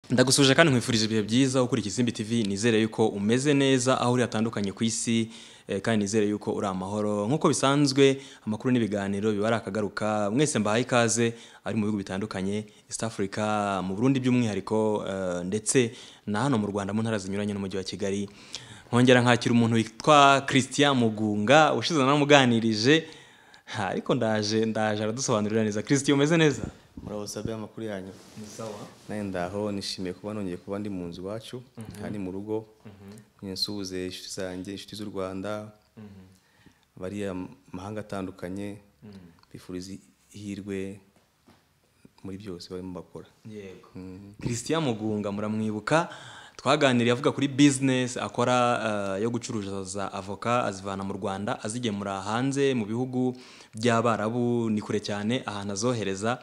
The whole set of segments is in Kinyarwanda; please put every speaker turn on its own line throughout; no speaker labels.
ndagusuje kandi nkwifurije ibihe byiza ukuri Kizimbi TV nizere yuko umeze neza aho uri hatandukanye ku isi eh, kandi nizere yuko uri amahoro nk'uko bisanzwe amakuru n'ibiganiro biba ari akagaruka mwese mbahaye ikaze ari mu bihugu bitandukanye East Africa mu Burundi by'umwihariko eh, ndetse na hano mu Rwanda mu ntara zinyuranye n'umujyi wa Kigali nkongera nkakira umuntu witwa Christian Mugunga ushize namuganirije Ha, ariko ndaje ndaje aradusobanurira neza Christian umeze neza
muraho sabe amakuru yanyu
sawa
nawe ndaho nishimiye kuba nongeye kuba ndi mu nzu iwacu kandi mu rugo nsuhuze inshuti zanjye inshuti z'u rwanda bari amahanga atandukanye bifuriza ihirwe muri byose barimo bakora
yego christian mugunga muramwibuka twaganiriye avuga kuri bizinesi akora eh, yo gucuruza avoka azivana mu rwanda azigemura hanze mu bihugu by'abarabu ni kure cyane ahantu azohereza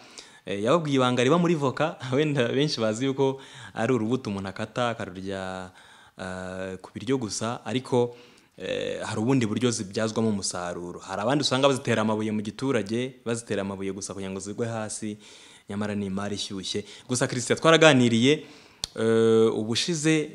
Eh, yababwiye ibanga riba muri voka wenda benshi bazi yuko ari urubuto umuntu akata akarurya eh, ku biryo gusa ariko eh, hari ubundi buryo zibyazwamo umusaruro hari abandi usanga bazitera amabuye mu giturage bazitera amabuye gusa kugira ngo zigwe hasi nyamara ni imari ishyushye gusa christian twaraganiriye eh, ubushize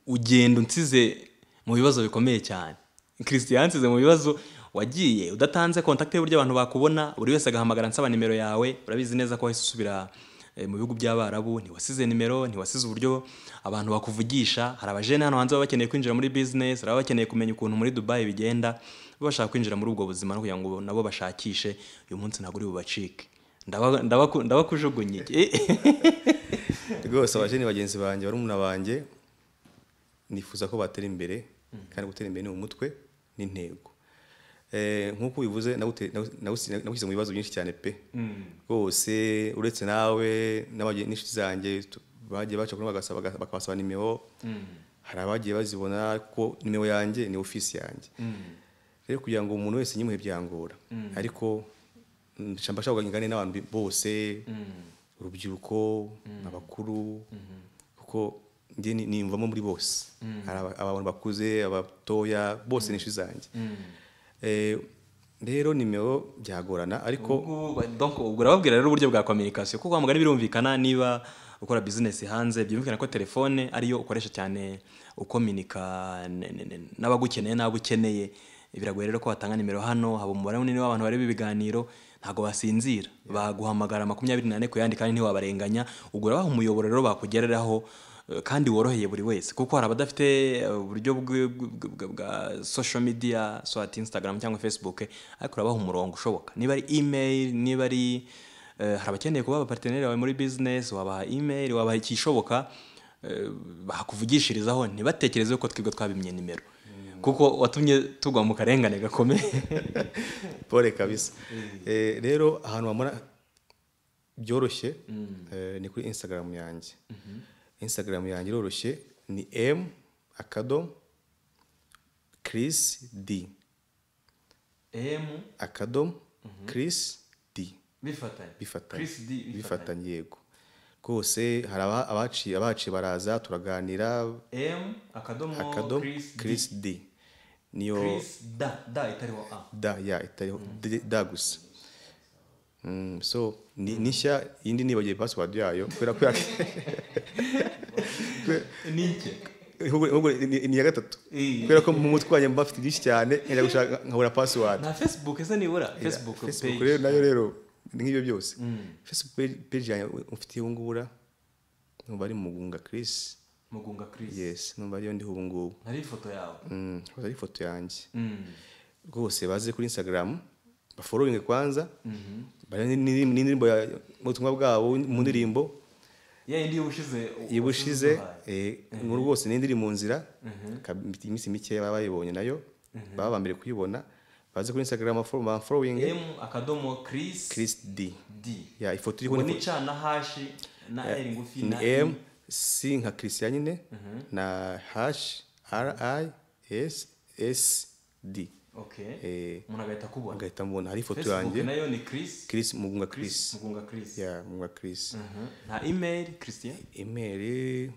ugenda unsize mu bibazo bikomeye cyane christian yansize mu bibazo wagiye udatanze kontakte y'uburyo abantu bakubona buri wese agahamagara nsaba nimero yawe urabizi neza ko wahise usubira eh, mu bihugu by'abarabu ntiwasize nimero ntiwasize uburyo abantu bakuvugisha hari abajene hano hanze baba bakeneye kwinjira muri business baba bakeneye kumenya ukuntu muri dubai bigenda baba bashaka kwinjira muri ubwo buzima no kugira ngo nabo bashakishe uyu munsi ntabwo uri bubacike Ndaba- ndabaku- ndabakujugunye
rwose abajeni bagenzi banjye barumuna banjye nifuza ko batera imbere kandi gutera imbere ni umutwe n'intego Eh, nk'uko ubivuze nawute- nawu- nawusi- nawushyize mu bibazo byinshi cyane pe rwose uretse nawe n'abage- n'inshuti zanjye tu- bagiye baca kuri bagasaba baga- bakabasaba nimero hari abagiye bazibona ko nimero yanjye ni ofisi yanjye rero kugira ngo umuntu wese nyimuhe byangora ariko nca mbashaka kuganira n'abantu bi- bose urubyiruko abakuru kuko njye ni- nimvamo muri bose hari aba- abantu bakuze abatoya bose ni inshuti zanjye Eh, rero nimero byagorana ariko
Ubwo- donc ubwo urababwira rero uburyo bwa communication kuko mugari birumvikana niba ukora business hanze byumvikana ko telefone ariyo ukoresha cyane ukominika n- n- n- n'abagukeneye n'abo ukeneye biragoye rero ko watanga nimero hano haba umubare munini w'abantu bareba ibiganiro ntabwo basinzira baguhamagara makumyabiri n'ane ku yandi kandi ntiwabarenganya ubwo urabaha umuyoboro rero bakugereraho eh, kandi woroheye buri wese kuko hari abadafite eh, uburyo bwe- bwe- bwe- bwe- bwa social media soit instagram cyangwa facebook ariko urabaha umurongo ushoboka niba ari email niba ari eh, hari abakeneye kuba abaparteneri bawe muri business wabaha email wabaha ikishoboka eh, bakuvugishirizaho ntibatekereze ko twebwe twabimye nimero kuko watumye tugwa mu karengane gakomeye
pole kabisa Eh, rero ahantu wabona byoroshye eh, ni kuri instagram yanjye instagram yanjye iroroshye ni m akadomo chris d
em
akadomo chris d
bifatanye
bifatanye
Chris D bifatanye.
bifatanye yego rwose hari aba- abaciye abaciye baraza turaganira
em akadomo
akadomo
Chris D.
chris d niyo
Chris da da itariho a
da ya itariho D- da gusa Mm, so ni ni nshya iyindi nibagiye password yayo kubera ko ya-
nike
ahubwo- ahubwo ni- ni ni iya gatatu
Eh.
kubera ko mu mutwe wanjye mba mfite byinshi cyane njya gushaka nkabura password
na facebook ese nibura facebook
Facebook
page
rero nayo rero ni nk'ibyo byose facebook page- page yanjye mfite ubu ngubu numva ari mugunga Chris
mugunga Chris
yes numva ariyo ndiho ubu ngubu
hari ifoto yawe
Mm, rwose ari ifoto yanjye
Mm.
rwose baze kuri instagram bafollowing kwanza bari ni- ni- n'indirimbo ya- mu butumwa bwabo mu ndirimbo
ya indi y'ubushize
iyo ubushize
uduhaye.
eh, ngo rwose n'indi iri mu nzira kab- iminsi mikeya baba bayibonye nayo baba ba mbere kuyibona baze kuri instagram bafo- bafollowing
m akadomo Chris
chris d
d
ya ifoto iriho
ubwo
ni
ni ca na hashi na r ngufi
ni
na
m c nka christian nyine na hash r i s s d
okay
Eh,
umuntu agahita akubona
agahita mbona hari ifoto
facebook
yanjye
nayo ni Chris
chris mugunga chris
mugunga Chris
ya mugunga chris
Mhm. na email Christian
imeri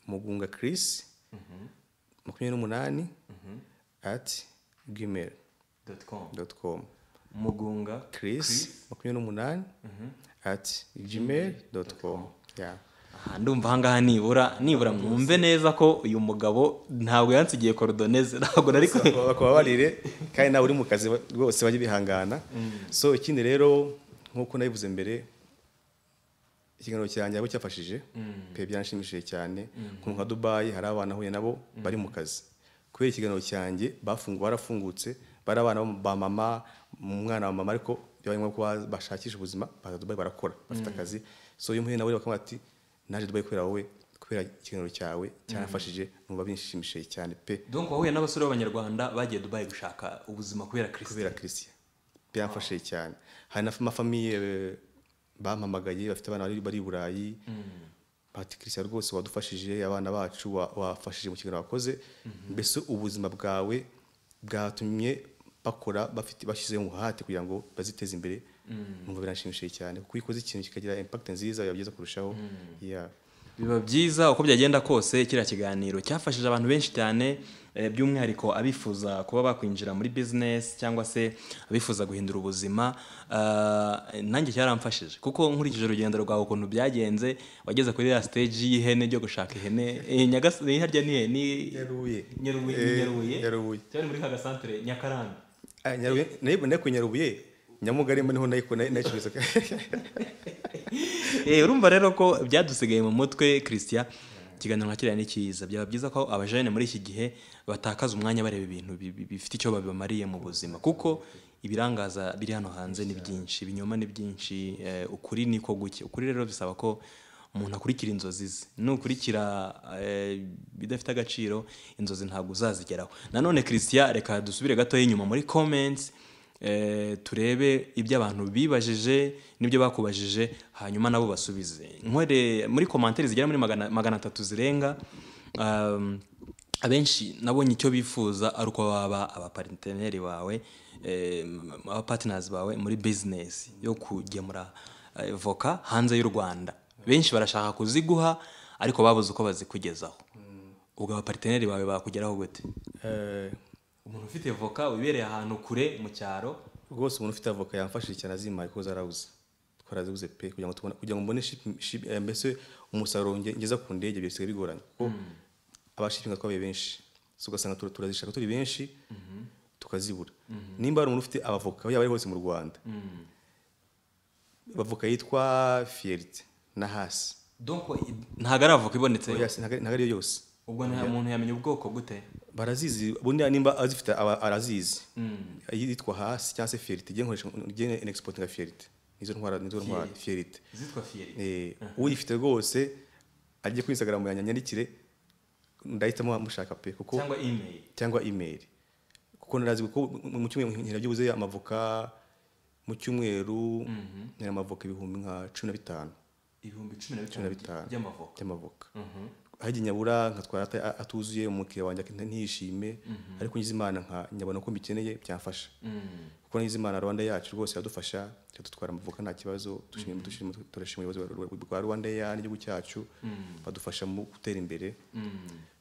mugunga chris makumyabiri n'umunani ati gmail
dot com
dot com
mugunga
chris makumyabiri n'umunani ati gmail dot com ya
aha ndumva ahangaha nibura nibura mwumve neza ko uyu mugabo ntabwo yansigiye korodoneze ntabwo nari ku
bakubabarire kandi nawe uri mu kazi ba- rwose bajye bihangana so ikindi rero nk'uko nabivuze mbere ikiganiro cyanjye abo cyafashije pe byanshimishije cyane nko nka dubayi hari abana nahuye nabo bari mu kazi kubera ikiganiro cyanjye bafungu barafungutse bari abana bo mu- ba mama umwana wa mama ariko byabaye ngombwa ko ba- bashakisha ubuzima baza dubayi barakora bafite akazi so iyo muhuye nawe bakamubwira ati naje dubayi kubera wowe kubera ikiganiro cyawe cyanafashije numva binshimishije cyane pe
donc wahuye n'abasore b'abanyarwanda bagiye dubayi gushaka ubuzima kubera kirisiti
kubera christian byamfashije cyane hari n'amafamiye bampamagaye bafite abana bari bari i burayi bati christian rwose wadufashije abana bacu wa- wafashije mu kiganiro wakoze mbese ubuzima bwawe bwatumye bakora bafite bashyize umuhate kugira ngo baziteze imbere numva biranshimishije cyane kuko iyo ukoze ikintu kikagira impact nziza biba byiza kurushaho Yeah.
biba byiza uko byagenda kose kiriya kiganiro cyafashije abantu benshi cyane eh, by'umwihariko abifuza kuba bakwinjira muri bizinesi cyangwa se abifuza guhindura ubuzima Ah, nanjye cyaramfashije kuko nkurikije urugendo rwawe ukuntu byagenze wageze kuri ya siteji y'ihene ryo gushaka ihene eh, Nyagas- eh, harya ni ihene
Nyarubuye.
Nyarubuye ni
Eh,
Nyarubuye
Nyarubuye.
cyane muri ka gasantere Nyakarambi
Ah, Nyarubuye- nayo nayo ku nyarubuye nyamugarema niho nayiko nayicuruza
Eh, urumva rero ko byadusigaye mu mutwe christian ikiganiro nka kiriya ni cyiza byaba byiza ko abajene muri iki gihe batakaza umwanya bareba ibintu bi- bi- bifite icyo babimariye mu buzima kuko ibirangaza biri hano hanze ni byinshi ibinyoma ni byinshi eh, ukuri ni ko guke ukuri rero bisaba ko umuntu akurikira inzozi ze nukurikira eh, ibidafite agaciro inzozi ntabwo uzazigeraho nanone christian reka dusubire gatoya inyuma muri comments Eh, turebe ibyo abantu bibajije n'ibyo bakubajije hanyuma nabo basubize nkwere muri komantere zigera muri magana, magana atatu zirenga um, abenshi nabonye icyo bifuza ari uko baba abaparteneri bawe eh, abapartners bawe muri business yo kugemura eh, voka hanze y'u rwanda benshi barashaka kuziguha ariko babuze uko bazikugezaho ubwo abaparteneri bawe bakugeraho gute
Eh,
umuntu ufite voka wibereye ahantu kure mu cyaro
rwose umuntu ufite avoka yamfashije cyane azimaye kuko zarabuze twarazibuze pe kugira ngo tubone kugira ngo mbone ship- ship- eh, mbese umusaruro nge- ngeza ku ndege bisigaye bigoranye kuko abashipinga twabaye benshi so ugasanga tura- turazishaka turi benshi tukazibura nimba hari umuntu ufite abavoka aho yaba ari hose mu rwanda abavoka yitwa fiyerite na hasi
donc ntabwo ari avoka ibonetse
Oya, ntago ari- ntago ariyo yose
ubwo nta muntu yamenya ubwoko gute
barazizi bundi nimba azifite aba- arazizi yitwa hasi cyangwa se fiyerite nge nkoresha nge nexportinga fiyerite nizo ntwara nizo ntwara fiyerite
zitwa fiyeri
Eh, uyifite rwose ajye kuri instagram yanjye anyandikire ndahitamo mushaka pe kuko
cyangwa email
cyangwa email kuko narazi kuko mu- mu cyumweru nkira byibuze amavoka mu cyumweru nkira amavoka ibihumbi nka cumi na bitanu
ibihumbi cumi na
cumi na
bitanu
bitanu
by'amavoka
by'amavoka aho igihe nyabura nkatwara ata- a- atuzuye umukiriya wanjye ak- ntiyishime ariko ngize imana nka nyabona ko mbikeneye byamfasha kuko ngize imana rwanda yacu rwose iradufasha iradutwara amavoka nta kibazo dushimira dushimira- turashima ubuyobozi bwa- bwa- bwa rwanda ya n'igihugu cyacu badufasha mu gutera imbere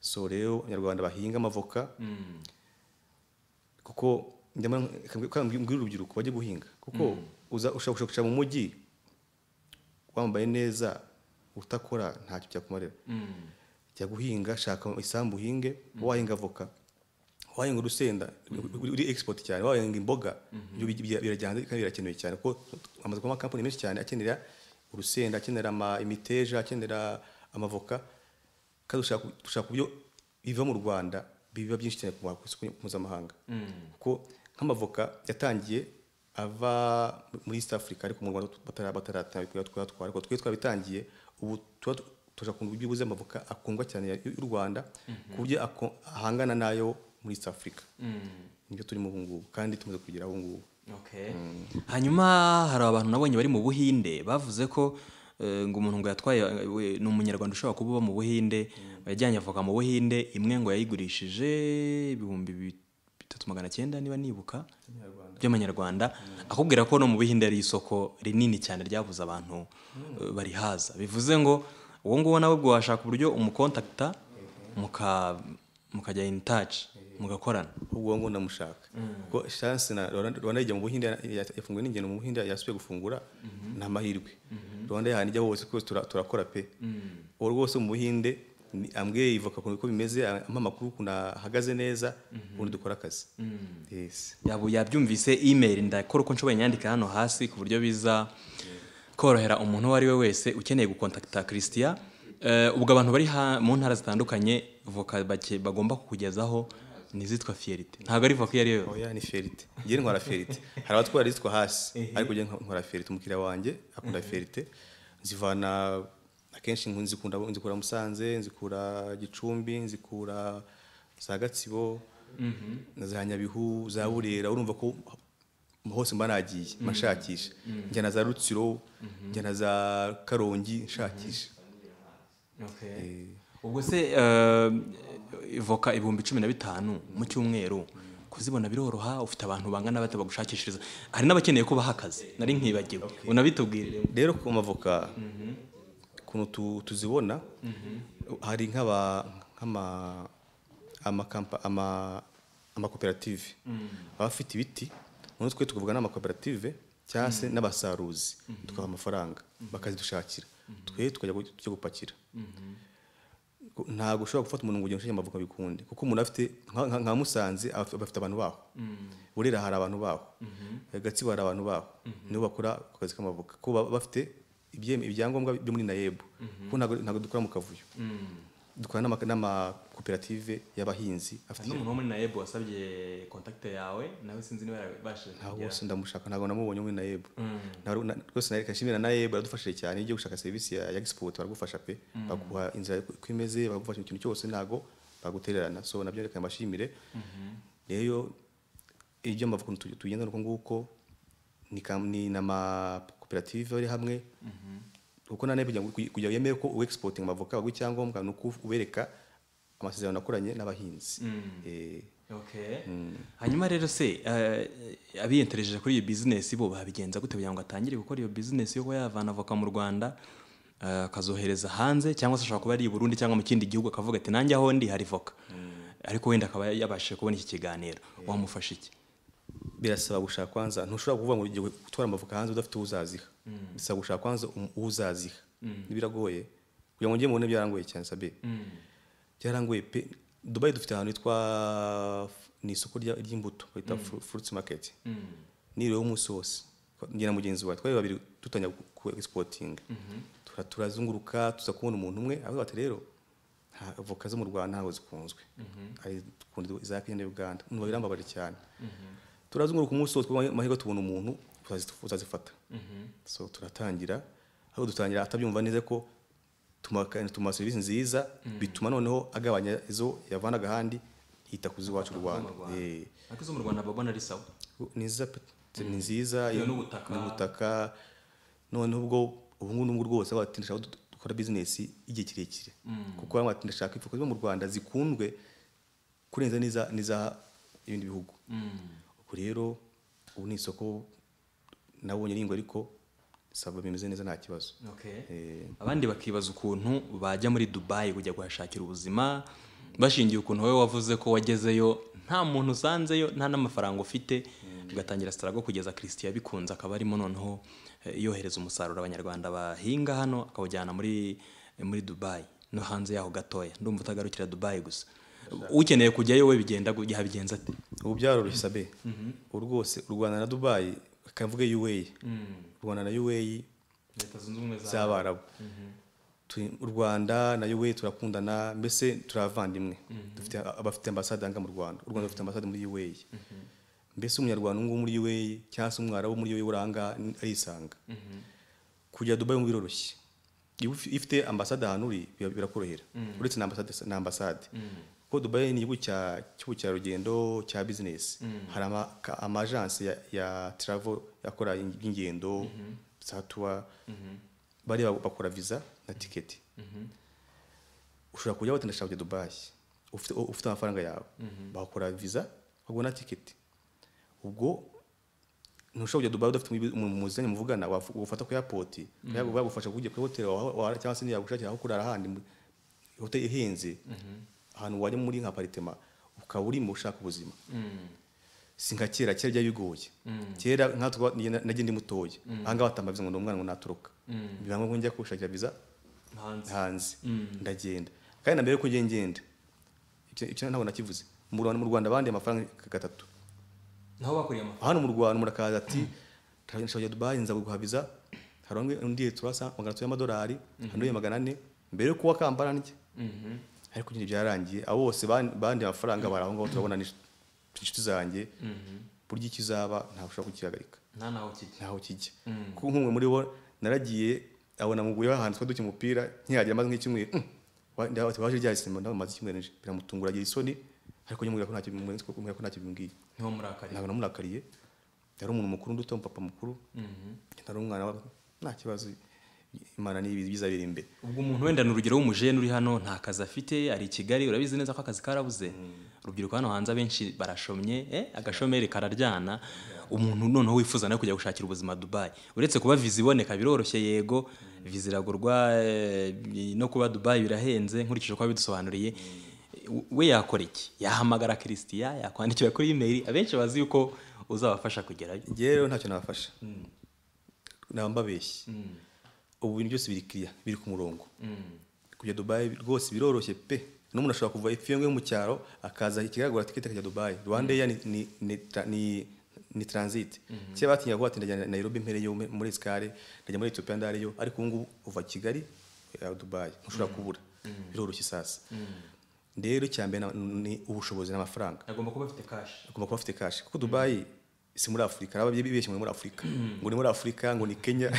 so rero abanyarwanda bahinga amavoka kuko ndema mbwira urubyiruko bajye guhinga kuko uza ushobora gushakisha mu mujyi wambaye neza utakora ntacyo byakumarira jya guhinga shaka isambu uhinge wahinga avoka wahinga urusenda uri- uri export cyane wahinga imboga ibyo bi- bi- birajya hanze kandi birakenewe cyane kuko amaze kuba amakampani menshi cyane akenera urusenda akenera ama- imiteja akenera amavoka kandi ushaka ushaka uburyo biva mu rwanda biba byinshi cyane ku ma- ku isoko mpuzamahanga kuko nk'amavoka yatangiye ava muri east africa ariko mu rwanda batara- bataratangira twatwara ariko twe twabitangiye ubu tuba tu- tuje kumva ibyibuze amavoka akundwa cyane ya- y'u rwanda ku buryo ako- ahangana n'ayo muri east africa nibyo turimo ubu ngubu kandi tumaze kugera ubu ngubu
Okay. hanyuma hari abantu nabonye bari mu buhinde bavuze ko eh, ngo umuntu ngo yatwaye eh, we- ni umunyarwanda ushobora kuba uba mu buhinde yajyanye avoka mu buhinde imwe ngo yayigurishije ibihumbi bi- bitatu magana cyenda niba nibuka by'amanyarwanda akubwira ko no mu buhinde ari isoko rinini cyane ryabuze abantu eh, barihaza bivuze ngo uwo nguwo nawe ubwo washaka uburyo umukontakita muka mukajya in touch mugakorana
ubwo ngo ndamushaka kuko chance na Rwanda Rwanda ijya mu Buhinde ya- ya- yafunguye n'ingendo mu Buhinde yasubiye gufungura ni amahirwe Rwanda yahana ijya hose twese tura- turakora pe uwo rwose mu buhinde ni- ambwiye ivoka ukuntu uko bimeze ampa amakuru ukuntu ahagaze neza ubundi dukora akazi yes
yabu yabyumvise email ndakora uko nshoboye nyandika hano hasi ku buryo biza korohera umuntu uwo ari we wese ukeneye gukontakita christian Eh, ubwo abantu bari ha- mu ntara zitandukanye voka bake- bagomba kukugezaho ni izitwa fiyerite ntabwo ari voka iyo ari yo yose
oya ni ferite njye ntwara ferite hari abatwara izitwa hasi ariko njye ntwara ferite umukiriya wanjye akunda ferite nzivana akenshi nkun- nzikunda nzikura musanze nzikura gicumbi nzikura za gatsibo za nyabihu za burera urumva ko hose mba nagiye mba nshakisha njyana za rutsiro njyana za karongi nshakisha
ubwo se eh, voka ibihumbi cumi na bitanu mu cyumweru kuzibona biroroha ufite abantu bangana bate bagushakishiriza hari n'abakeneye kubaha akazi nari nkibagiwe unabitubwirire
rero ku mavoka ukuntu tu- tuzibona hari nk'aba nk'ama- amakampa- ama- amakoperative baba bafite ibiti noneho twe tukavuga n'amakoperative cyangwa se n'abasaruzi tukabaha amafaranga bakazidushakira twe tukajya gu- tujya gupakira Ku- ntabwo ushobora gufata umuntu ngo ugende ushake amavoka bikunde kuko umuntu afite nka- nka- nka musanze aba- aba afite abantu baho burera hari abantu baho gatsibo hari abantu baho nibo bakora ku kazi k'amavoka kuko baba bafite ibye- ibyangombwa byo muri nayebu kuko ntabwo- ntabwo dukora mu kavuyo dukora n'ama- n'amakoperative y'abahinzi afite
n'umuntu wo muri nayebu wasabye kontakite yawe nawe sinzi niba yarabashije
nta
kugera.
wose ndamushaka ntabwo namubonye muri nayebu Na- na- rwose nareka nshimira nayebu baradufashije cyane iyo ugiye gushaka serivisi ya ya export baragufasha pe baguha inzira uko imeze bagufasha ikintu cyose ntabwo bagutererana so nabyo reka mbashimire rero ibyo mbavuga ukuntu tu- tugenda uko nguko ni kam- ni n'amakoperative ari hamwe kuko na nayebu kugira ngo kugira ngo yemere ko uwe exporting amavoka baguha icyangombwa ni uko ubereka amasezerano nakoranye n'abahinzi Eh,
Okay. hanyuma rero se eh, abiyentereje kuri iyo bizinesi bo babigenza gute kugira ngo atangire gukora iyo bizinesi yo kuba yavana avoka mu rwanda eh, akazohereza hanze cyangwa se ashobora kuba ari i burundi cyangwa mu kindi gihugu akavuga ati nanjye aho ndi hari voka ariko wenda akaba yabashije kubona iki kiganiro wamufasha iki
birasaba gushaka kwanza ntushobora kuvuga ngo ugiye gutwara amavoka hanze udafite uwo uzaziha bisaba gushaka kwanza um- uwo uzaziha biragoye kugira ngo njye mubone byarangoye cyane sabe byarangoye pe dubayi dufite ahantu hitwa f- ni isoko rya- ry'imbuto bita fruits market niriweho umunsi wose njye na mugenzi wawe twari babiri dutangira ku- ku exporting Tura- turazunguruka tuza kubona umuntu umwe avuga ati rero nta avoka zo mu rwanda ntabwo zikunzwe hari dukunda za kenya na uganda numva birambabaje cyane turazunguruka umunsi wose kuko amahirwe tubona umuntu uzazi- uzazifata so turatangira aho dutangira atabyumva neza ko tuma- tumuha serivisi nziza bituma noneho agabanya izo yavanaga ahandi yita ku z'iwacu u rwanda Eh,
ariko izo mu rwanda babona ari sawa
ni nziza pe- ni nziza
Iyo
yo-
n'ubutaka.
n'ubutaka noneho ubwo ubu ngubu n'ubwo rwose batindashaka dukora bizinesi igihe kirekire kuko bamwe bati ndashaka ifuka zo mu rwanda zikundwe kurenza n'iza n'iza ibindi bihugu ubwo rero ubu ni isoko nabonye ringo ariko saba bimeze neza nta kibazo
Okay.
Eh.
abandi bakibaza ukuntu bajya muri dubayi kujya kuhashakira ubuzima bashingiye ukuntu wowe wavuze ko wagezeyo nta muntu usanzeyo nta n'amafaranga ufite ugatangira sitarago kugeza christian bikunze akaba arimo noneho eh, yohereza umusaruro abanyarwanda bahinga hano akawujyana muri muri dubayi no hanze yaho gatoya ndumva utagarukira dubayi gusa ukeneye kujyayo we bigenda gu- yabigenza ate
ubu byaroroshye sabe ubu rwose u rwanda na dubayi bakavuga yuweyi u rwanda na yuweyi
leta zunze ubumwe
z'abarabu Turi- u rwanda nayo we turakundana mbese turavandimwe dufite abafite ambasade aha ngaha mu rwanda u rwanda rufite ambasade muri UA mbese umunyarwanda ubu ngubu muri UA cyangwa se umwarabu muri UA uri aha ngaha ni- arisanga kujya dubayi mu biroroshye iyo ufi- iyo ufite ambasade ahantu uri bira- birakorohera uretse na ambasade na ambasade kuko dubayi ni igihugu cya- cy'ubukerarugendo cya bizinesi hari ama- ka- amajansi ya, ya travel akora ingendo za tuwa bari ba- bakora visa na tiketi ushobora kujya batandashaka kujya dubayi ufite ufite amafaranga yawe bakora visa bakagura na tiketi ubwo ntushobora kujya dubayi udafite umubi- umuntu muziranye muvugana wafu- wafata ku airport bagufasha kujya kuri hoteli waha- waha- cyangwa se niba yagushakira aho kurara handi mu- hoteli ihenze ahantu wajya muri nka aparitema ukaba urimo ushaka ubuzima si nka kera kera byari bigoye kera nka twa- njye na- najye ndi mutoya ahangaha batamba viza ngo ndi umwana ngo natoroka biramwe ngo njya kushakira viza
hanze
hanze ndagenda kandi na mbere y'uko ngenda ngenda icyo- icyo ntabwo nakivuze mu Rwanda mu Rwanda bandiye amafaranga nka gatatu
naho bakuriye amafaranga
hano mu Rwanda murakaza ati "Ndashaka kujya Dubai nza kuguha visa hari umwe undi turasa magana atatu y'amadolari undi uye magana ane mbere yo kuwa kambara ndya ariko nyine byararangiye abo bose ban- bandiye amafaranga bari aho ngaho turabona ni inshuti zanjye burya icyo uzaba ntabwo ushobora kukihagarika
nta naho kijya
ntaho kijya kuko nk'umwe muri bo naragiye abona muguye bahantu twari dukina umupira ntihagire amaze nk'icyumweru "Mm, wa- nda- waje rya sima ndabona amaze icyumweru nje biramutungura agira isoni ariko nyamubwira ko ntacyo bimubwiye ko ntacyo bimbwiye
niho murakariye
ntabwo namurakariye yari umuntu mukuru undi utumva papa mukuru nari umwana wa nta kibazo imana n'ibiza biza biri imbere
ubwo umuntu wenda ni urugero w'umujene uri hano nta kazi afite ari i kigali urabizi neza ko akazi karabuze urubyiruko hano hanze abenshi barashomye eh, agashomeri kararyana umuntu noneho wifuza no kujya gushakira ubuzima dubayi uretse kuba viza iboneka biroroshye yego viza iragurwa eh, no kuba dubayi birahenze nkurikije uko bidusobanuriye we yakora iki yahamagara kirisitiya yakwandikira kuri imeri abenshi bazi yuko uzabafasha kugerayo
njyewe rero ntacyo nabafasha naba mbabeshye ubu bintu byose biri kiriya biri ku murongo kujya dubayi rwose biroroshye pe n'umuntu ashobora kuva efiyenge yo mu cyaro akaza ikigaragura tiketi akajya dubayi rwanda eya ni, ni, ni, tra- ni, ni transit kera batinyaga kuba ati ndajya na- nairobi mpereyo me- muri escale ndajya muri etiyopiya ndareyo ariko ubu ngubu uva kigali ya dubayi ntushobora kubura biroroshye sasa rero icya mbere na- ni ubushobozi n'amafaranga
agomba kuba afite kashi
agomba kuba afite kashi kuko dubayi si muri afurika araba bibeshye ngo ni muri afurika ngo ni muri afurika ngo ni kenya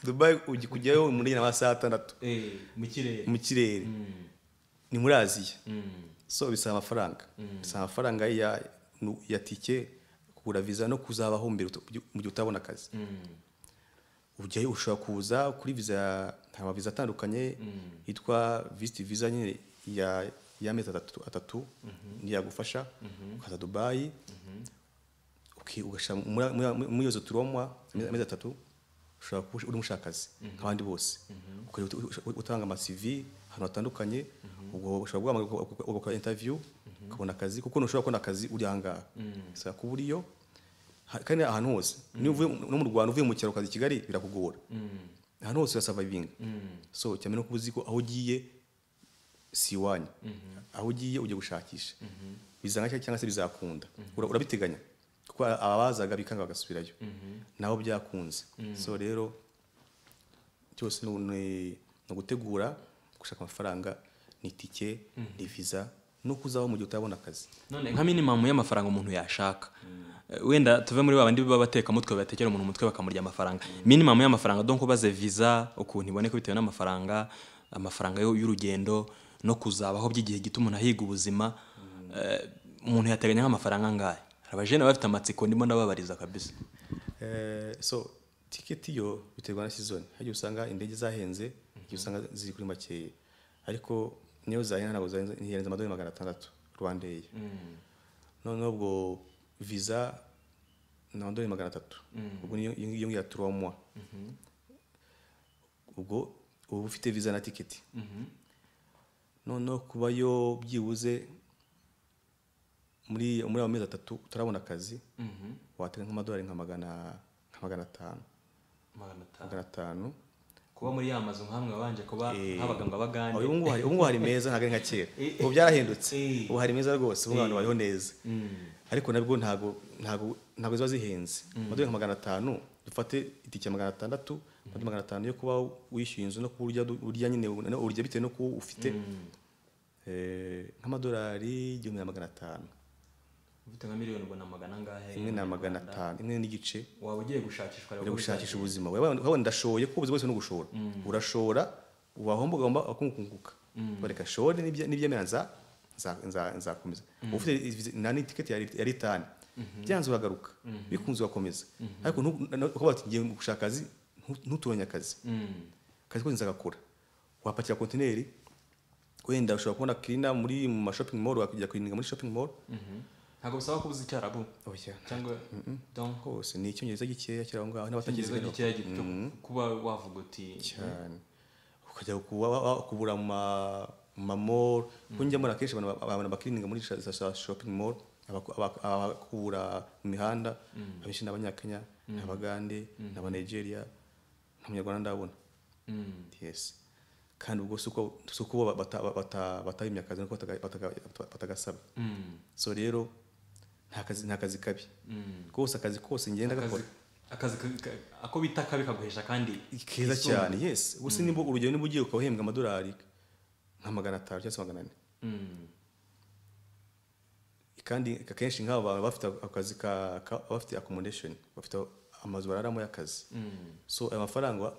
dubayi ujya kujyayo muri n'amasaha atandatu
mu kirere
mu kirere ni muri aziya so bisaba amafaranga bisaba amafaranga ya, nu- ya tike kugura viza no kuzabaho mbere uta- mu gihe utabona akazi ujyayo ushobora kuza kuri viza hari amaviza atandukanye yitwa visiti viza nyine ya y'amezi atatu atatu niyo yagufasha ukaza dubayi uki- ugashyira muri- muri- muri izo turomwa amezi amezi atatu ushobora kuba uri mushakazi nk'abandi bose ukajya ut- ut- utanga amasivi ahantu hatandukanye ubwo ushobora guhamagara uka- ugakora intaviyu ukabona akazi kuko ntushobora kubona akazi uri aha ngaha bisaba kuba uriyo ha- kandi ahantu hose niba uvuye mu- no mu rwanda uvuye mu cyaro ukaza i kigali birakugora ahantu hose urasavayivinga so cyane no kuba uzi ko aho ugiye si iwanyu aho ugiye ujya gushakisha bizanga cyangwa- cyangwa se bizakunda Ura- urabiteganya kuko abazaga bikanga bagasubirayo nabo byakunze so rero cyose ni- ni ni ugutegura gushaka amafaranga ni itike ni viza no kuzaho mu gihe utabona akazi
none nka minimamu y'amafaranga umuntu yashaka Eh, wenda tuve muri babandi baba batekamutwe batekera umuntu umutwe bakamurya amafaranga minimamu y'amafaranga donc ubaze visa ukuntu iboneka bitewe n'amafaranga amafaranga yo- y'urugendo no kuzabaho by'igihe gito umuntu ahiga ubuzima Eh, umuntu yateganya nk'amafaranga angahe hari abajene baba bafite amatsiko ndimo ndababariza kabisa
Eh, so tiketi yo biterwa na season hari igihe usanga indege zahenze igihe usanga ziri kuri makeya ariko niyo zahenze ntabwo zahenze ntihenze amadolari magana atandatu rwandeya noneho ubwo viza ni amadolari magana atatu ubwo niyo iyo ngiyo ya turomwa ubwo uba ufite viza na tiketi noneho kubayo byibuze muri muri ayo mezi atatu utarabona akazi watera nk'amadolari nka magana nka magana atanu magana atanu
kuba muri ya mazu nk'amwe wabanje kuba nk'abaganga baganje
ubu ngubu hari- ubu ngubu hari meza ntabwo ari nka kera ubu byarahindutse
Eh.
ubu hari meza rwose ubu abantu bariho neza ariko nabwo ntabwo ntabwo ntabwo ziba zihenze amadolari nka magana atanu dufate itike ya magana atandatu andi magana atanu yo kuba wishyuye inzu no kuba urya du- urya nyine no- urya bitewe no kuba ufite Eh, nk'amadolari igihumbi na magana atanu
ufite nka miliyoni ubona magana angahe
imwe na magana atanu imwe n'igice
waba ugiye gushakishwa rero
uri gushakisha ubuzima wabona ndashoye kuko ubuzima bwose ni ugushora urashora wahomba ugomba wakungukunguka bareka shore n'ibye- n'ibyemera nza nza- nza- nzakomeza uba ufite viza- na n'itiketi ya lit- ya litani byanze uragaruka bikunze ugakomeza ariko ntu- na- ukavuga ati ngiye gushaka akazi ntu- ntutoranye akazi akazi kose nzagakora wapakira kontineri wenda ushobora kubona kirina muri mu mashopping mall wakajya kurininga muri shopping mall
ntabwo bisaba kubuza icyarabu
oya
cyangwa donc
hose ni icyongereza gikeya kiri aho ngaho
icyongereza
n'abatakizi
gikeya gito kuba wavuga uti
cyane ukajya kuba- wa- wa- kubura mu ma- mu mamoro kuko njya mbona akenshi abantu ba- abantu bakirininga muri za- za shopping mall abaku- abaku- abakubura mu mihanda abenshi ni abanyakenya ni abagande ni abanigeria nta munyarwanda ndabona yes kandi ubwo si uko si uko bo bata- bata- batahimye akazi nuko bataga- bataga- batagasaba so rero nta kazi nta kazi kabi rwose akazi kose ngenda
akazi
gakora
akazi ka- ka- ako bita kabi kaguhesha kandi kisumbuye.
keza cyane yes gusa nimba urugero niba ugiye ukaba uhembwa amadolari nka magana atanu cyangwa se magana ane
Mm.
kandi akenshi nk'aba bantu bafite akazi ka ka- bafite accommodation bafite amazu bararamo y'akazi so ayo mafaranga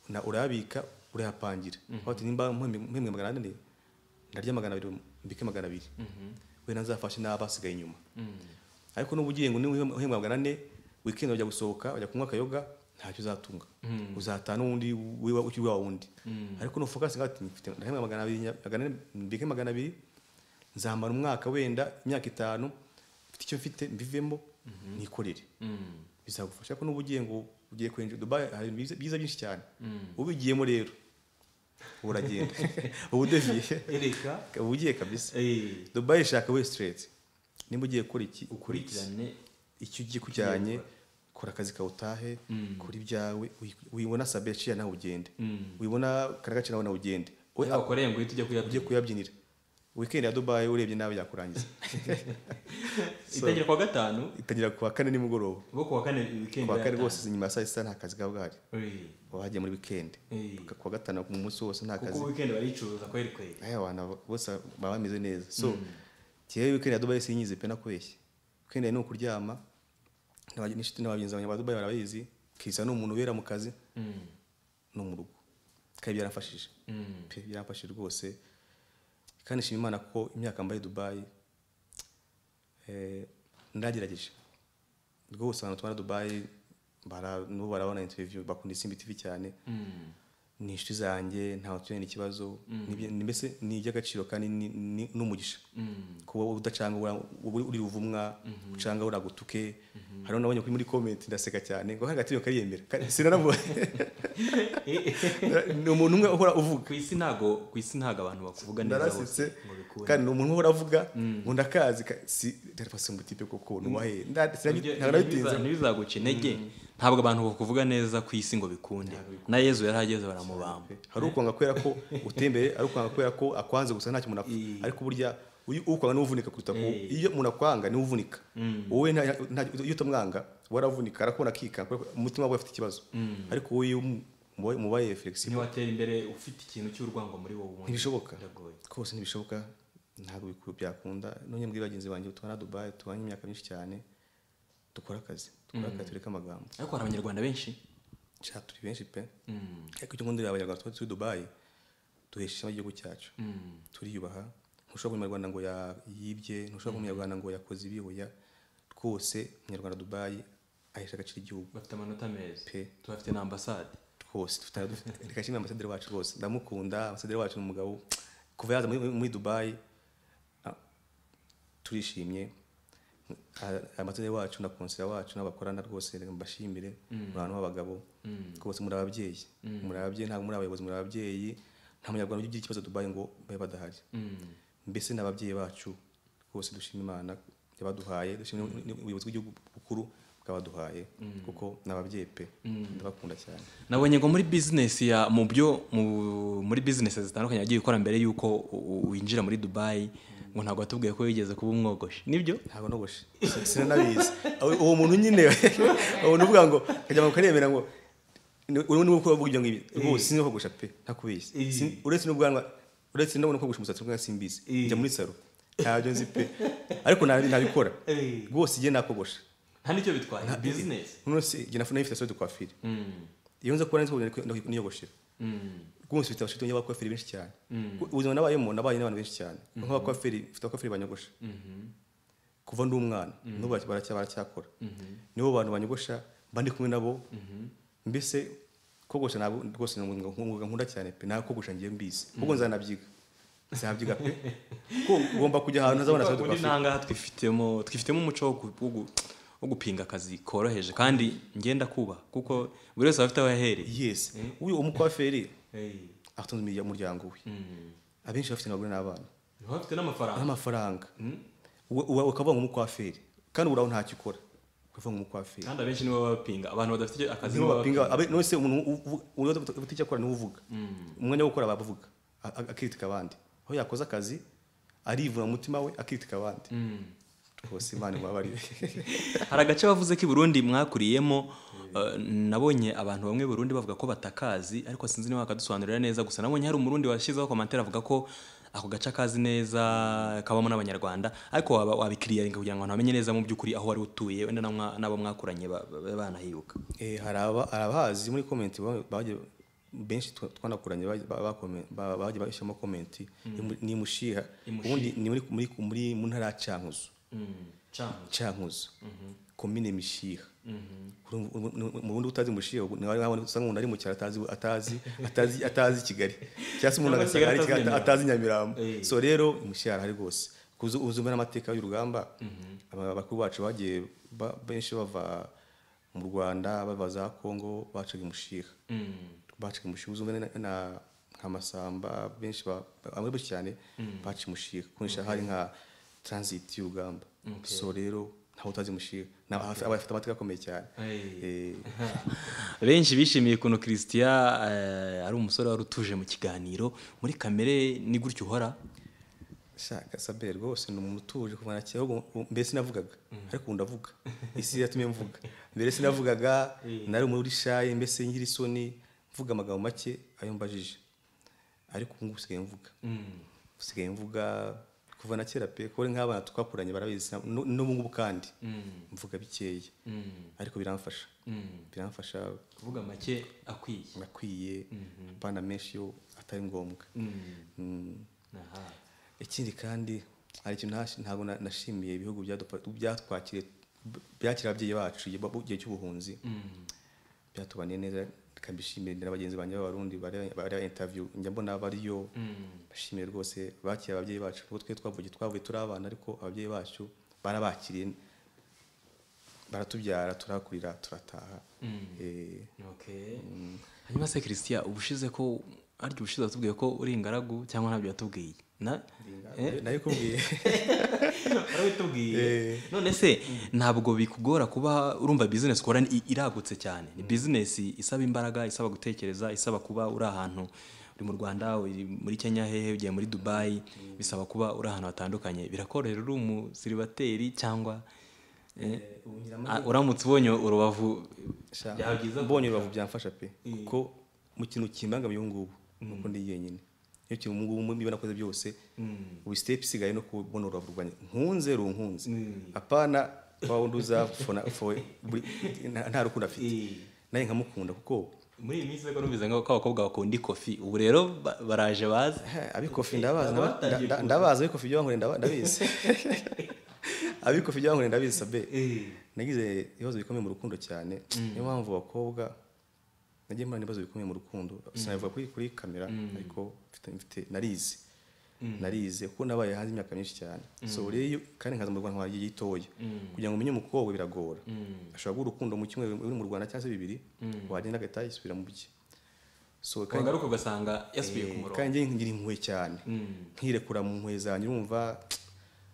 na urayabika urayapangira aho ati nimba mpembwe magana ane ndarya magana abiri mbike magana abiri wenda nzafashe n'abasigaye inyuma ariko n'uba ugiye ngo niba uhembwa magana ane wikendi wajya gusohoka wajya kunywa akayoga ntacyo uzatunga uzataha n'undi wiba ukiri wa wundi ariko nufokasi ngaho ati mfite ndahembwa magana abiri nya- magana ane mbike magana abiri nzamara umwaka wenda imyaka itanu mfite icyo mfite mbivemo nikorere
Mm.
bizagufasha ko n'uba ugiye ngo ugiye kwinjira Dubai hari ibintu byiza- byiza byinshi cyane ubigiyemo rero ubu uragenda ubu udeviye
ereka
ubu ugiye kabisa
eh,
Dubai ishaka we straight nimba ugiye gukora iki ukora iki
ukurikirane
icyo ugiye kujyanye kora akazi kawe utahe kora ibyawe uyi- uyibona sabe yaciye nawe ugende uyibona karagace nawe nawe ugende we
iyo wakoreye ngo uhite ujya
ugiye
kuyabyina
kuyabyinira weekend ya Dubai urebye nawe yakurangiza
itangira kuwa gatanu
itangira kuwa kane nimugoroba
ubwo kuwa kane weekend
kuwa kane
yatangira.
rwose inyuma ya saa sita nta kazi kaba gahari
Eh,
baba bagiye muri weekend
eh.
kuwa gatanu mu munsi wose nta
kuko
kazi
weekend baricuruza kweri kweri
aya abantu bose baba bameze neza so njyewe weekend ya Dubai sinyize pe nakubeshye weekend ni ukuryama n'aba- n'inshuti n'abagenzi banjye ba Dubai barabizi kisa ni umuntu ubera mu kazi
Mm.
no mu rugo kandi byaramfashije
Mm.
pe byaramfashije rwose kandi nshima Imana ko imyaka mbaye i Dubai eh, ndagerageje rwose abantu tubana Dubai bara nubo barabona interview bakunda isimbi TV cyane
Mm.
ni inshuti zanjye nta waturanye n'ikibazo Nibye- ni mbese ni iby'agaciro kandi ni- ni- n'umugisha
Mm.
kuba udacanga ura- uri uri ruvumwa ucanga uragutuke hariho nabonye kuri muri comment ndaseka cyane ngo hari agatiyo kariyemera Ka- sinanavuye
Eh, eh.
ni umuntu umwe uhora uvuga
ku isi ntago ku isi ntago abantu bakuvuga neza
narasetse
bose ngo bikunde
kandi ni umuntu uhora avuga ngo ndakazi ka- si darafasi mutipe koko nuwahe
Ibyo-
ntabwo
ntibiza-
nabitinze
ntibizaguca intege ntabwo abantu bakuvuga neza ku isi ngo bikunde na yezu yari ageze baramubamba
hari ukwanga kubera ko utembere ari ukwanga kubera ko akwanze gusa ntacyo umuntu apfa
Eh.
ariko burya uyu- ukwanga niwe uvunika kuruta ku
Eh.
iyo umuntu akwanga niwe uvunika wowe nta- nta- iyo utamwanga wowe aravunika arakubona akika kubera ko umutima we afite ikibazo ariko wowe iyo umu- mubaye- mubaye flexible
ntiwatera imbere ufite ikintu cy'urwango muri wowe ubundi
ntibishoboka
biragoye
rwose ntibishoboka ntabwo biku- byakunda none mbwira bagenzi banjye tubana dubayi tubanye imyaka myinshi cyane dukora akazi dukora akazi tureke amagambo
ariko hari abanyarwanda benshi
sha turi benshi pe
Mm,
ariko icyo ngundira abanyarwanda tuba turi dubayi duhesha ishema igihugu cyacu
mm,
turiyubaha ntushobora kuba umunyarwanda ngo ya- yibye ntushobora kuba umunyarwanda ngo yakoze ibihoya rwose umunyarwanda dubayi ahesha agaciro igihugu
bafite amanota meza
pe
tubafite na ambasade
rwose dufite dufite- reka nshimire ambasaderi wacu rwose ndamukunda ambasaderi wacu ni umugabo kuva yaza muri, muri dubayi ah, turishimye Ah, ambasaderi wacu na konsera wacu n'abakorana rwose reka mbashimire muri abantu b'abagabo rwose muri ababyeyi muri ababyeyi ntabwo muri abayobozi muri ababyeyi nta munyarwanda ugira ikibazo dubayi ngo babe badahari
Mm,
mbese n'ababyeyi bacu rwose dushima imana yabaduhaye dushima ubuyobozi bw'igihugu bukuru bwabaduhaye kuko n'ababyeyi pe ndabakunda cyane
nabonye ngo muri bizinesi ya mu byo mu- muri bizinesi zitandukanye wagiye ukora mbere y'uko u- u- winjira muri dubayi ngo ntabwo watubwiye ko wigeze kuba umwogoshi nibyo
ntabwo nogoshe sinanabizi Aho- uwo muntu nyine uwo muntu uvuga ngo kajya mu karemera ngo ni- uri ni uko bavuga ibyo ngibyo rwose sinzi kogosha pe ntakubizi
Eh.
Sin- uretse n'ubwanwa uretse no kogosha umusatsi rwose simbizi
Eh.
njya muri saro ntabyo nzi pe ariko nabi- nabikora
Eh.
rwose igihe nakogosha
nta nicyo bitwaye bizinesi
none se igihe nafite nafite saro de coiffure
Mm,
iyo nza kuba nzi ko niyogoshera
mm,
rwose mfite abashiti b'abakoferi benshi cyane ubuzima nabayemo nabaye n'abantu benshi cyane nk'abakoferi mfite abakoferi banyogosha
mhm,
kuva ndi umwana n'ubu baracya- baracya- baracyakora
mhm,
nibo bantu banyogosha mba ndi kumwe nabo mbese kogosha ntabwo rwose ni umwuga umwuga nkunda cyane pe ntabwo kogosha ngiye mbizi kuko nzanabyiga nzabyiga pe ko ugomba kujya ahantu ntazabona saro de
ubundi
coiffure
nangaha twifitemo twifitemo umuco wo gu- wo gu- wo gupinga akazi koroheje kandi ngenda kubaha kuko buri wese aba afite aho yahereye
yes uyu umukoferi
Eh,
atunze umuryango we
mm.
abenshi bafite abagore n'abana
niba bafite n'amafaranga
n'amafaranga ukavuga ngo umukwaferi kandi uburaho ntacyo ukora akavuga nk'umukwafiri
kandi abenshi nibo baba bapinga abantu badafite akazi
nibo
nibo
bapinga abe nose umuntu ubuti akora niwe uvuga umwanya wo gukora bavuga akitika abandi aho yakoze akazi arivuna mu mutima we akitika abandi rwose imana imubabarire
hari agace bavuze ko i burundi mwakuriyemo eh, nabonye abantu bamwe i burundi bavuga ko batakazi ariko sinzi niba wakadusobanurira neza gusa nabonye hari umurundi washyizeho komantere avuga ko ako gace akazi neza kabamo n'abanyarwanda ariko waba wabikiriyaringa kugira ngo abantu bamenye neza mu by'ukuri aho wari utuye wenda na mwa- n'abo mwakuranye ba- ba- banahibuka
Eh, hari aba- hari abahazi muri komenti ba- baje benshi twa- twanakuranye baje- ba- bakome- ba- baje bashyiramo komenti Imu- ni mushiha ubundi ni muri muri muri mu ntara ya cankuzo cankuzo komine mishiha Urumva- uru- uru- mu bundi utazi mushiha ubu nawe wabona usanga umuntu ari mu cyaro atazi atazi atazi atazi kigali cyangwa se umuntu
Cyangwa
agasanga
Kigali
ari
atazi
Kigali,
Nyamirambo.
atazi nyamirambo
Eh.
so rero mushiha arahari rwose kuza uzumva n'amateka y'urugamba aba- abakuru bacu bagiye ba- benshi bava mu rwanda bava za kongo bacaga imushiha bacaga imushiha uzumva na- na nka masamba benshi ba- ba- bamwe benshi cyane baca imushiha kunesha hari nka transit y'urugamba so rero ntawe utazi imushiha Ni aba- aba afite amateka akomeye cyane
Eh.
Eh,
benshi bishimiye ukuntu christian eh, ari umusore wari utuje mu kiganiro muri kamere ni gutyo uhora
shaka sabere rwose ni umuntu utuje kuva na kera ahubwo ubu- mbere sinavugaga ariko ubu ndavuga isi yatumye mvuga mbere sinavugaga nari umuntu urishaye mbese ngira isoni mvuga amagambo make ayo mbajije ariko ubu ngubu usigaye mvuga usigaye mvuga kuva na kera pe kuba nk'abana twakuranye barabizi na- nu- n'ubu ngubu kandi mvuga bikeya ariko biramfasha biramfasha
kuvuga make akwiye
nakwiye apana menshi yo atari ngombwa Mm.
Aha.
ikindi kandi hari ikintu ntash- ntabwo na- nashimiye ibihugu byadupa- byatwakiriye byakira ababyeyi bacu igihe ba- igihe cy'ubuhunzi byatubaniye neza tukabishimira na bagenzi banjye b'abarundi bareba bareba interview njya mbona bariyo bashimiye rwose bakira ababyeyi bacu kuko twe twavuye twavuye turi abana ariko ababyeyi bacu barabakiriye baratubyara turakurira turataha Eh,
Okay. hanyuma se christian ubushize ko arya ubushize watubwiye ko uri ingaragu cyangwa ntabyo watubwiye na
nayo- nayo ikubwiye
Eh. none se ntabwo bikugora kuba urumva bizinesi ukora ni- iragutse cyane ni bizinesi isaba imbaraga isaba gutekereza isaba kuba uri ahantu uri mu rwanda uri muri kenya hehe ugiye muri dubayi bisaba kuba uri ahantu hatandukanye birakorohera uri umusiribateri cyangwa eh, ah, uramutse ubonye urubavu
Sha,
byaba byiza
mbonye urubavu byamfasha pe kuko mu kintu kimbangamiye ubu ngubu nuko ndi jyenyine iyo kintu ubu ngubu niba nakoze byose ubu step isigaye no kubona urubavu rwanjye nkunze runkunze apana wa wundi uza fona fo buri- nta nta rukundo afite
Eh.
nawe nkamukunda kuko
muri iyi minsi rero numvise ngo ko abakobwa bakunda ikofi ubu rero ba- baraje bazi
Eh, abikofi ndabazi
Baba
ndaba-
batangiye
nda-
kuza.
ndabazi abikofi by'abankorera ndaba- ndabizi abikofi by'abankorera ndabizi sabe nagize ibibazo bikomeye mu rukundo cyane niyo mpamvu abakobwa nagiye mbona ibibazo bikomeye mu rukundo sinabivuga kuri kuri kamera ariko mfite- mfite narize narize kuko nabaye hanze imyaka myinshi cyane so rero kandi nkaza mu Rwanda nkaba igihe gitoya kugira ngo umenye umukobwa biragora ashobora guha urukundo mu cyumweru uri mu Rwanda cyangwa se bibiri wagenda agahita yisubira mu bye so kandi-
wagaruka ugasanga yasubiye ku murongo
kandi njye ngira impuhwe cyane nkirekura mu mpuhwe zanjye urumva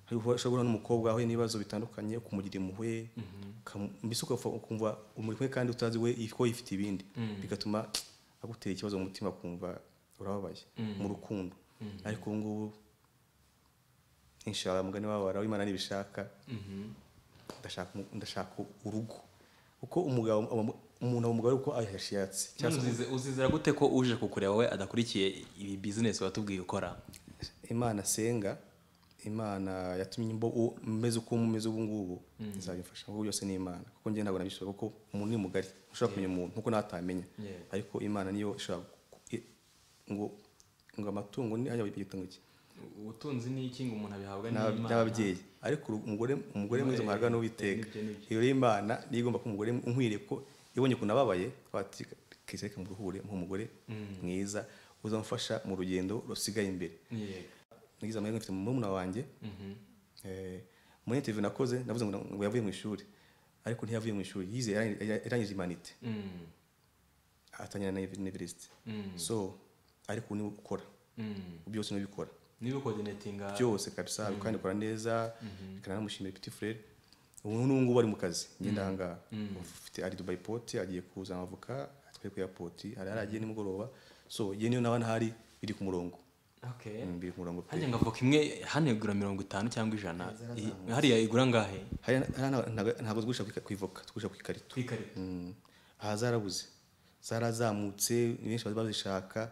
ushobora guhura n'umukobwa wahuye n'ibibazo bitandukanye ukumugira impuhwe ukamu- mbese ukafa- ukumva umuri kumwe kandi utazi we if- ko yifite ibindi bigatuma agutera ikibazo mu mutima ukumva urababaye mu rukundo ariko ubu ngubu inshallah mugani wabara w'imana nibishaka ndashaka umu- ndashaka urugo kuko umugabo aba- umuntu aba umugabo ari uko ayashatse cyangwa se
None uzize- uzizera gute ko uje kukureba we adakurikiye ibi bizinesi watubwiye ukora
imana senga imana yatumye mbo- u- meze uko mumeze ubu ngubu izabimfasha kuko byose ni imana kuko njye ntabwo nabishobora kuko umuntu ni mugari ushobora kumenya umuntu nkuko natamenya
Yeah.
ariko imana niyo ishobora ku- i- ngo ngo amatungo ni hajya igitungo cye
ubutunzi ni iki ngo umuntu abihabwa
N'aba- n'ababyeyi ariko uru- umugore umugore mwiza muhabwa n'uwiteka
Nibyo, nibyo.
iyo rero imana niyo igomba ko umugore unkwiriye ko ibonye ukuntu ababaye twati kese kamuruhure nk'umugore mwiza uzamufasha mu rugendo rusigaye imbere nagize amahirwe mfite murumuna wanjye Eh, muri interview nakoze navuze ngo ngo yavuye mu ishuri ariko ntiyavuye mu ishuri yize yarangi- yara- yarangije imanite atangira na university so ariko niwe ukora byose niwe bikora
niba ukodinetinga
byose kabisa kandi ukora neza reka namushimire petit frere ubu n'ubu ngubu ari mu kazi ngenda ahangaha ufite ari dubai poti agiye kuzana avoka atwaye ku airport hari aragiye nimugoroba so ye niyo nawe ntahari biri ku murongo
okay
Mm, biri ku murongo pe
hajya ngo avoka imwe hano igura mirongo itanu cyangwa ijana I- hariya igura angahe
Hariya nta- ntago- ntabwo tugurisha ku ika- ku ivoka tugurisha ku ikarito
ku ikarita
Mm. aha zarabuze zarazamutse ni benshi bari bazishaka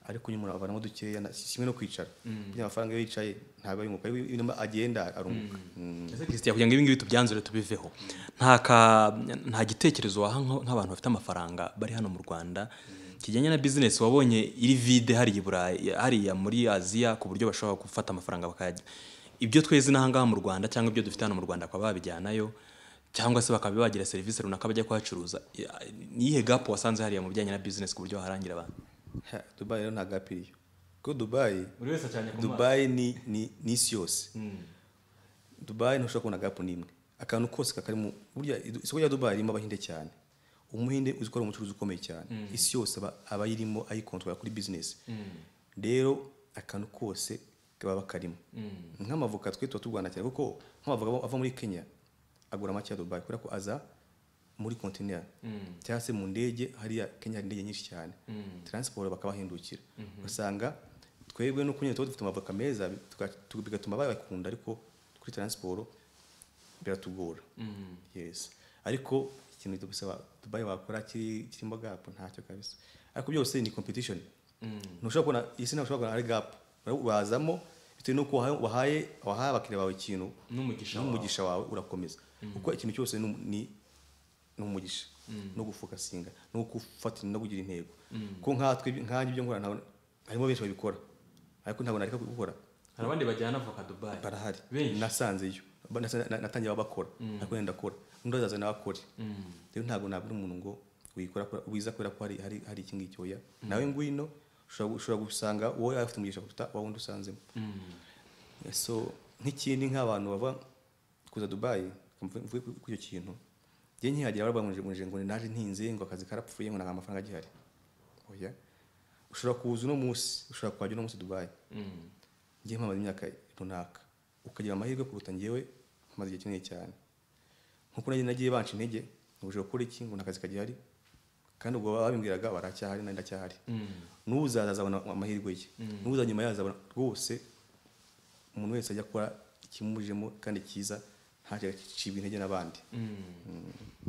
ariko nyuma avanamo dukeya na- si kimwe no kwicara burya amafaranga iyo yicaye ntabwo yunguka iyo iyo numa agenda arunguka Mm.
ese christian kugira ngo ibingibi tubyanzure tubiveho nta ka- nta gitekerezo waha nka- nk'abantu bafite amafaranga bari hano mu rwanda kijyanye na bizinesi wabonye iri vide hariya i burayi hariya muri aziya ku buryo bashobora gufata amafaranga bakayajya ibyo tweze n'ahangaha mu rwanda cyangwa ibyo dufite hano mu rwanda bakaba babijyanayo cyangwa se bakaba bagira serivisi runaka bajya kuhacuruza ni iyihe gapu wasanze hariya mu bijyanye na bizinesi ku buryo waharangira abantu
Ha, dubayi rero ntabwo apiriye kuko dubayi
buri wese acanye ku maso
dubayi ni ni ni isi yose dubayi ntushobora kubona gapu n'imwe akantu kose kakarimo burya isoko rya dubayi irimo abahinde cyane umuhinde uzi ko ari umucuruzi ukomeye cyane isi yose aba- aba ayirimo ayikontorora kuri bizinesi rero akantu kose baba bakarimo nk'amavoka twe tuba turwana cyane kuko nk'amavoka ava muri kenya agura make ya dubayi kubera ko aza muri kontineri cyangwa se mu ndege hariya kenya hari indege nyinshi cyane taransiporo bakabahindukira ugasanga twebwe no kunyura tuba dufite amavoka meza tuka- tu- bigatuma bayakunda ariko kuri taransiporo biratugora yes ariko ikintu cyo gusaba dubayi wakora kiri kirimo gapu ntacyo kabisa ariko byose ni competition ntushobora kubona isi ntabwo ushobora kubona ari gapu wazamo bitewe n'uko wahaye wahaye wahaye abakiriya bawe ikintu
n'umugisha wawe.
n'umugisha wawe urakomeza kuko ikintu cyose ni- ni n'umugisha no gufokasinga no gufatira no kugira intego ko nkatwe nkanjye ibyo nkora ntabwo- harimo benshi babikora ariko ntabwo nareka kubikora
hari abandi bajyana avoka dubayi
barahari
Benshi.
nasanzeyo Ba- nasa- na- natangiye babakora ariko wenda akora undi azaza nawe akore rero ntabwo nabura umuntu ngo wikora kora- wiza kubera ko hari hari hari iki ngiki oya nawe ngwino ushobora ushobora gusanga wowe afite umugisha kuruta wa wundi usanzemo so nk'ikindi nk'abantu bava kuza dubayi mvuge ku icyo kintu njye nkihagera barabamuje ngo naje ntinze ngo akazi karapfuye ngo nta amafaranga agihari oya ushobora kuza uno munsi ushobora kuhajya uno munsi dubayi njye mpamaze imyaka runaka ukagira amahirwe kuruta njyewe mpamaze igihe kinini cyane nkuko nagiye nagiye banca intege ngo ushobora gukora iki ngo nta kazi kagihari kandi ubwo babimbwiraga baracyahari nanjye ndacyahari n'uzaza azabona amahirwe ye n'uza nyuma yazabona rwose umuntu wese ajya akora ikimujemo kandi cyiza ntajya acibwa intege n'abandi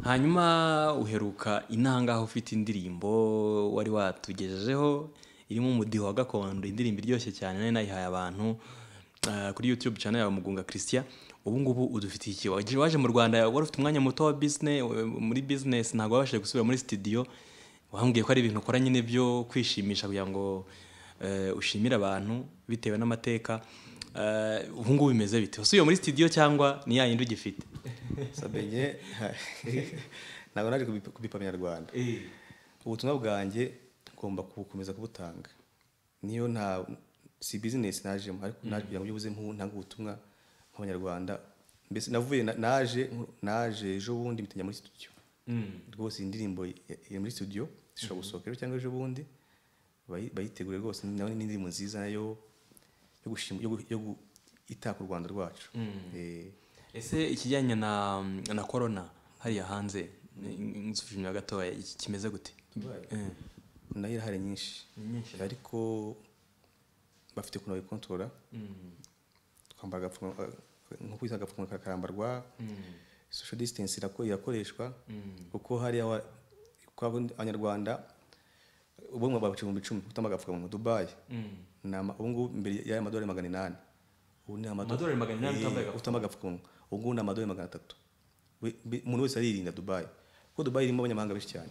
hanyuma uheruka inangaho ufite indirimbo wari watugejejeho irimo umudiho wa gakondo indirimbo iryoshye cyane nari nayihaye abantu eh, kuri youtube channel yawe mugunga christian ubu ngubu udufitiye iki waje waje mu rwanda wari ufite umwanya muto wa business muri business ntabwo wabashije gusubira muri studio wambwiye ko ari ibintu ukora nyine byo kwishimisha kugira ngo eh, ushimire abantu bitewe n'amateka Eh, ubu ngubu bimeze bite wasubiye muri studio cyangwa ni ya yindi ugifite
sabenye ntabwo naje kubipa- kubipamya nyarwanda ubutumwa bwanjye ngomba kubukomeza kubutanga niyo nta si bizinesi najemo ariko naje kugira ngo byibuze mpu- ntange ubutumwa nk'abanyarwanda mbese navuye na- naje naje ejo bundi mpita njya muri studio rwose iyi ndirimbo ya- iri muri studio ishobora gusohoka ejo cyangwa ejo bundi bayi- bayitegure rwose nawe ni indirimbo nziza nayo yo gushima yo gu- yo gu- itaka u rwanda rwacu Eh,
ese ikijyanye na na korona hariya hanze nsuzumye gatoya iki kimeze gute Eh,
nayo irahari nyinshi
nyinshi.
ariko bafite ukuntu babikontorora twambara agapfukamunwa nko kwita agapfukamunwa karambarwa social distance irako- irakoreshwa kuko hariya wa- kwa abanyarwanda ubu ngubu babica ibihumbi icumi gutamba agapfukamunwa dubayi ni ama- ubu ngubu mbere y'aya madolari magana inani ubu ni amado-
Amadolari magana inani
Eh,
utambaye agapfukamunwa.
utambaye agapfukamunwa ubu ngubu ni amadolari magana atatu We- bi- umuntu wese aririnda dubayi kuko dubayi irimo abanyamahanga benshi cyane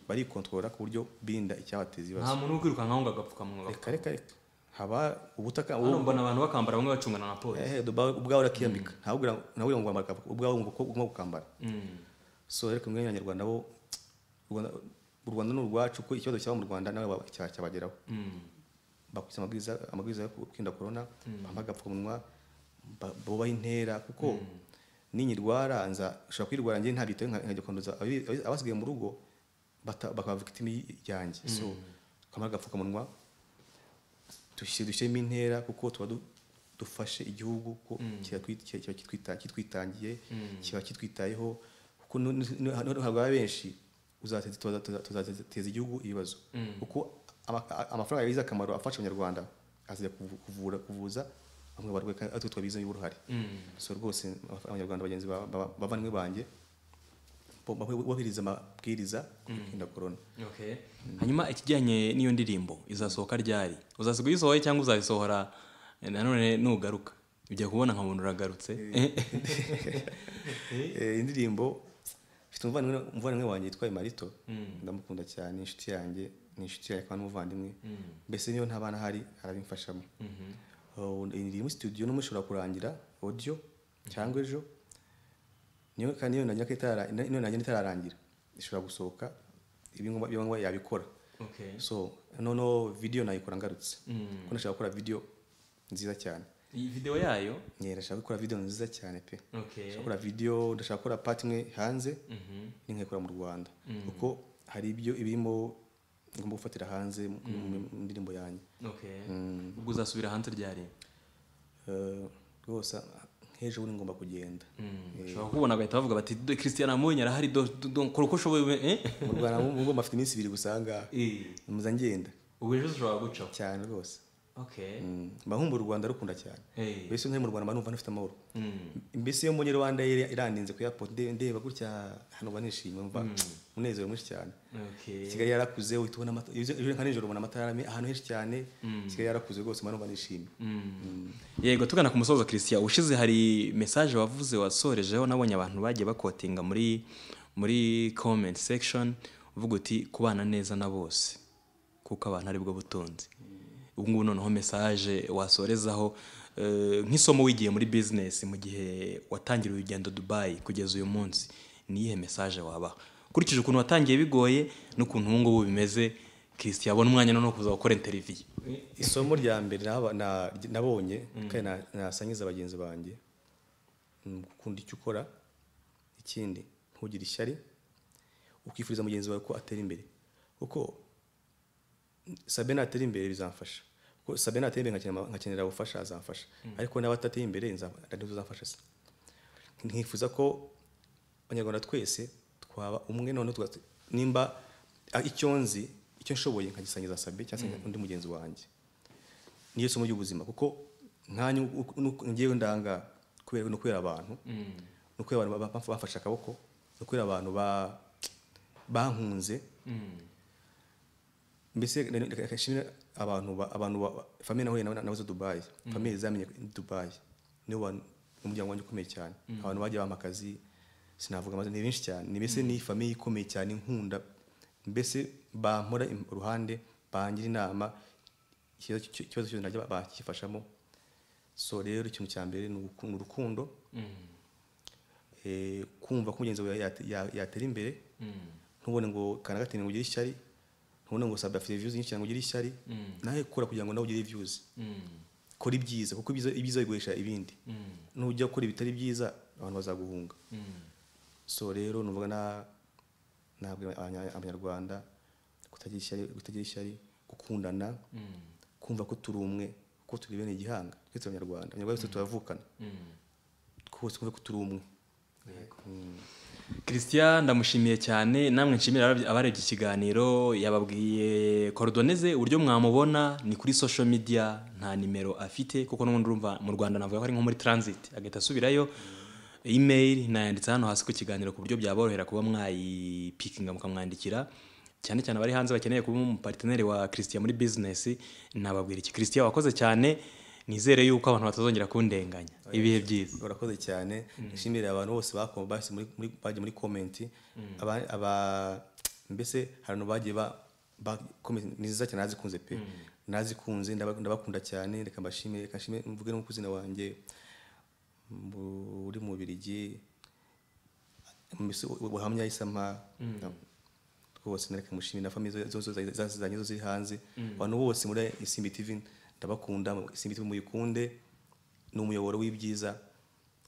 barikontorora ku buryo birinda icyabateza ibibazo
nta muntu uri kwirukanka ngo agapfukamunwa
reka reka reka haba ubutaka
hano mbona abantu bakambara bamwe bacungana na polisi
ehe dubawe ubwawe urakiyambika ntawubwira ntawubwira ngo wambara akapfuka- ubwawe ngo uko ugomba gukambara so reka mwene abanyarwanda bo u Rwanda- u Rwanda ni urwacu ko ikibazo cyaba mu Rwanda nawe wa- cya- cyabageraho bakurikiza amabwiriza amabwiriza yo kwirinda corona bambaye agapfukamunwa ba- bubaha intera kuko ninyirwara nza ushobora kwirwara njye ntabitaho nka- nkajya kwanduza abi- abi- abasigaye mu rugo bata- bakaba victim yanjye so twambare agapfukamunwa dushyiremo intera kuko tuba du- dufashe igihugu ko kiba twit- kiba- kiba kitwita- kitwitangiye kiba kitwitayeho kuko nu- nu- nu- noneho haba benshi uzateza tuza- tuza- tuzateza igihugu ibibazo kuko ama- a- amafaranga yagize akamaro afasha abanyarwanda azajya kuvu- kuvura kuvuza bamwe barwaye kandi atwe twabizemo uruhare so rwose abanyarwanda bagenzi ba- ba- bavandimwe banjye bubahiriza amabwiriza ku kwirinda korona
Okay. hanyuma ikijyanye n'iyo ndirimbo izasohoka ryari uzasiga uyisohoye cyangwa uzayisohora eh, nanone nugaruka ujya kubona nkabona uragarutse
Eh, indirimbo mfite umuvandimwe umuvandimwe wanjye yitwa marito ndamukunda cyane ni inshuti yanjye ni inshuti yanjye kandi n'umuvandimwe mbese niyo nta bana ahari arabimfashamo Oh, iri muri studio n'umwe ishobora kurangira audio cyangwa ejo niyo kandi niyo nanjye itara- niyo nanjye itararangira ishobora gusohoka ibi ngombwa ibi ngombwa yabikora
Okay.
so noneho video nayikora ngarutse kuko nashaka gukora video nziza cyane
iyi video yayo
nyine ndashaka gukora video nziza cyane pe
okay.
ndashaka gukora video ndashaka gukora part imwe hanze n'inkayikora mu rwanda kuko hari ibyo ibirimo ngomba gufatira hanze mu- mu mu ndirimbo yanjye
Okay. ubwo uzasubira hanze ryari
Eh, rwose nk'ejo bundi ngomba kugenda
ushobora kubona agahita bavuga bati "Do- christian amonye arahari do- do- do- kora uko ushoboye we- eh?"
mu rwanda mu ngomba afite iminsi ibiri gusa ahangaha
Eh,
muza ngenda
ubu ejo ushobora gucaho
cyane rwose
okay
Mm, mba nkumva u rwanda rukunda cyane
Eh.
mbese ntari mu rwanda mba numva ntafite amahoro
Mm.
mbese iyo mbonye rwanda iri- irandinze ku airport nde- ndeba gutya hano mba nishimye mba umunezero mwinshi cyane
okay
kigali yarakuze uhita ubona amata- iyo uze- ejo nka nijoro ubona amatara me- ahantu henshi cyane kigali yarakuze rwose mba numva nishimye
yego tugana ku musozo christian ushize hari message wavuze wasorejeho nabonye abantu bagiye bakotinga muri muri comment section uvuga uti kubana neza na bose kuko abantu aribwo butunzi ubu ngubu noneho message wasorezaho eh, nk'isomo wigiye muri business mu gihe watangira urugendo dubai kugeza uyu munsi ni iyihe message wabaha ukurikije ukuntu watangiye bigoye n'ukuntu ubu ngubu bimeze christian abona umwanya noneho kuza gukora interview
isomo rya mbere naba- na- nabonye kandi na- nasangiza bagenzi banjye ni gukunda icyo ukora ikindi ntugire ishyari ukifuriza mugenzi wawe ko atera imbere kuko sabe natera imbere bizamfasha kuko sabe natera imbere nkakenera- nkakenera ubufasha azamfasha ariko nawe atatera imbere nza- ari we uzamfasha se nkifuza ko abanyarwanda twese twaba umwe noneho tuga- nimba ah, icyo nzi icyo nshoboye nkagisangiza sabe cyangwa se undi mugenzi wanjye niyo somo ry'ubuzima kuko nkanyu ngewe ndanga kubera no kubera abantu no kubera abantu ba- ba- bafashe akaboko no kubera abantu ba- bankunze mbese reka- reka- reka nshimire abantu ba- abantu ba- famille nahuye nabo- nabuze dubayi famille zamenye dubayi niwo bantu- umuryango wanjye ukomeye cyane abantu bagiye bampa akazi sinavuga amazina ni benshi cyane ni mbese ni famille ikomeye cyane inkunda mbese bampora im- uruhande bangira inama ikibazo cy- ikibazo cyose najya ba- bakifashamo so rero ikintu cya mbere ni uruku- ni urukundo Eh, kumva ko mugenzi wawe yate- ya- yatera imbere ntubone ngo kana gatini ngo ugire ishyari ntubone ngo sabe afite views nyinshi cyane ngo ugire ishyari nawe kora kugira ngo nawe ugire views kora ibyiza kuko ibyiza ibyiza bigurisha ibindi nujya gukora ibitari byiza abantu bazaguhunga so rero nuvuga na nabwira abanya- abanyarwanda kutagira ishyari kutagira ishyari gukundana kumva ko turi umwe ko turi bene igihanga twese abanyarwanda abanyarwanda twese turavukana twose kumva ko turi umwe
christian ndamushimiye cyane namwe nshimira abab- abarebye ikiganiro yababwiye korodoneze uburyo mwamubona ni kuri social media nta nimero afite kuko n'ubundi urumva mu rwanda navuga ko ari nko muri transit agahita asubirayo email nayanditse hano hasi ku kiganiro ku buryo byaborohera kuba mwayipikinga mukamwandikira cyane cyane abari hanze bakeneye kuba umuparteneri wa christian muri business nababwira iki christian wakoze cyane nizere yuko abantu batazongera kundenganya ibihe byiza
urakoze cyane nshimire abantu bose bako- basi muri- muri- bagiye muri komenti aba- aba- mbese hari abantu bagiye ba ba- comment ni nziza cyane nazikunze pe nazikunze ndaba- ndabakunda cyane reka mbashimire reka nshimire mvuge no ku izina wanjye mu- uri mu Bubiligi mbese u- ubuhamya isama rwose nareka mushimire na famiye zose zanye zo ziri hanze abantu bose muri isimbi tv ndabakunda isimbi tv muyikunde ni umuyoboro w'ibyiza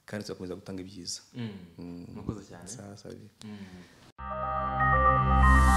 kandi tuzakomeza gutanga ibyiza
murakoze cyane
Sawa, sawa.